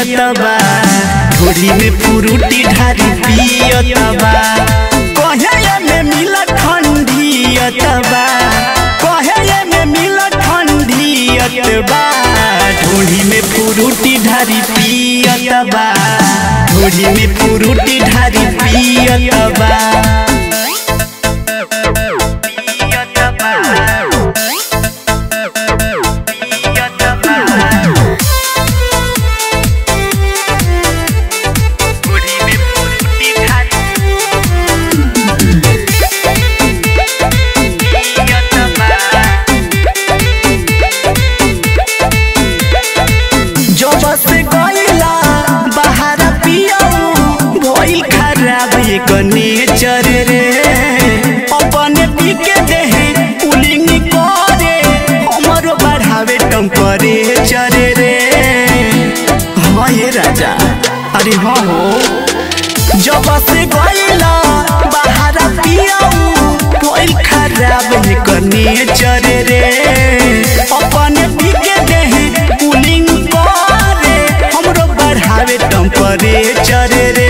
पियतबा ढोरी में पुरुटी ढारी पियतबा कहे में मिला ठंडियतबा कहे में मिला ठंडियतबा ढोरी में पुरुटी ढारी पियतबा ढोरी में पुरुटी ढारी पियतबा जब से गईला बाहर पियऊ भइल खराब एक नेचर रे अपने पी के देहे पुलिंग करे हमरो बढ़ावे टेम्परेचर रे हाँ ये राजा अरे हाँ हो जब से गईला बाहर पियऊ भइल खराब एक नेचर रे अपने पी के देहे पुलिंग करे हमरो बढ़ावे टेम्परेचर रे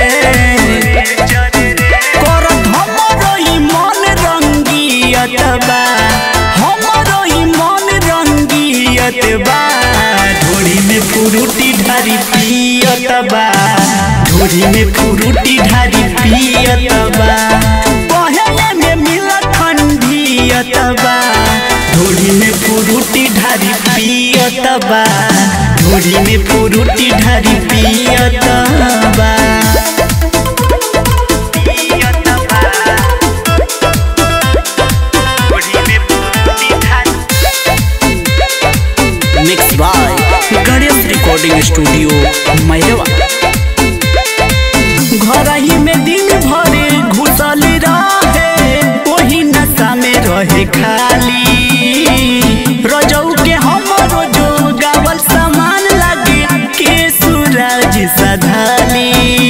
करत हमरो ई मन रंगियतबा हमरो ई मन रंगियतबा ढोरी में पुरुटी ढारी पियतबा ढोरी में पुरुटी ढारी पियतबा पहले में मिला ठंडियतबा ढोरी में पुरुटी ढारी पियतबा ढोरी में पुरुटी ढारी पियतबा mix by Ganesh recording studio Mairwa घर ही में दिन भरे घुसल रहे वही नशा में रहे खाली रजऊ के हमरो जो गावल सामान लागे के सूरज सधाली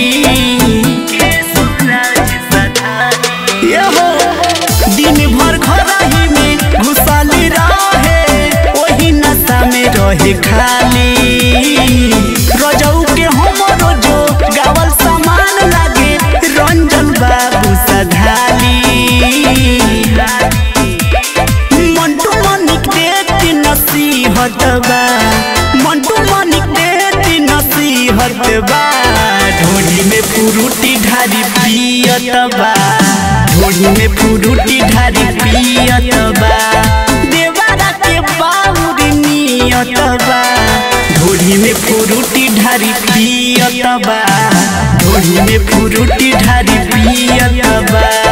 ये हो दिन भर घर ही में घुसल रहे वही नशा में रहे खाली रजऊ के हमरो जो गावल सामान लागे रंजन बाबू सधाली मंटू मनिक देती नसीहत बा मंटू मनिक देती नसीहत बा ढोली में पुरुटी ढारी पियत बा ढोली में पुरुटी ढारी पियत बा देवारा के बाउर नियत बा ढोली में पुरुटी ढारी पियत बा ढोली में पुरुटी ढारी पियत बा